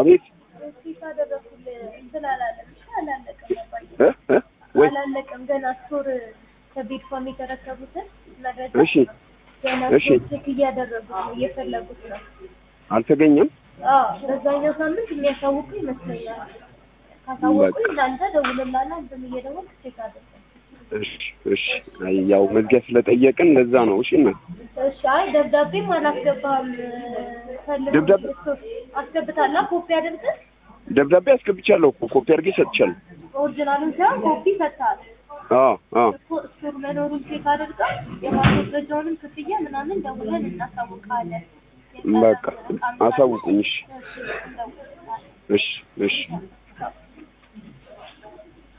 አቤት ቼክ አደረኩልህ እንትን አላለም እሺ አላለቀም አባዬ እ እ ወይ አላለቀም ገና ስቶር ከቤት ፋም የተረከቡትን መረጃ እሺ ገና እሺ። ስቶር ቼክ እያደረጉት ነው እየፈለጉት ነው አልተገኘም። አዎ በዛኛው ሳምንት የሚያሳውቁ ይመስለኛል ካሳወቁ እናንተ ደውልላና እንትን እየደወልክ ቼክ አድርግ እሺ እሺ። አይ ያው መዝጊያ ስለጠየቅን ለዛ ነው። እሺ እና እሺ አይ ደብዳቤም አላስገባህም ፈልግ ደብዳቤ- አስገብታላ ኮፒ አድርገህ ደብዳቤ አስገብቻለሁ እኮ ኮፒ አድርጌ ሰጥቻለሁ። ኦሪጂናሉን ሳይሆን ኮፒ ሰጥተሃል አዎ አዎ እኮ ስቶር መኖሩን ቼክ አድርገህ የማስወገጃውንም ክፍያ ምናምን ደውለን እናሳውቃለን በቃ አሳውቁኝ። እሺ እሺ እንደውልልሃለን እሺ እሺ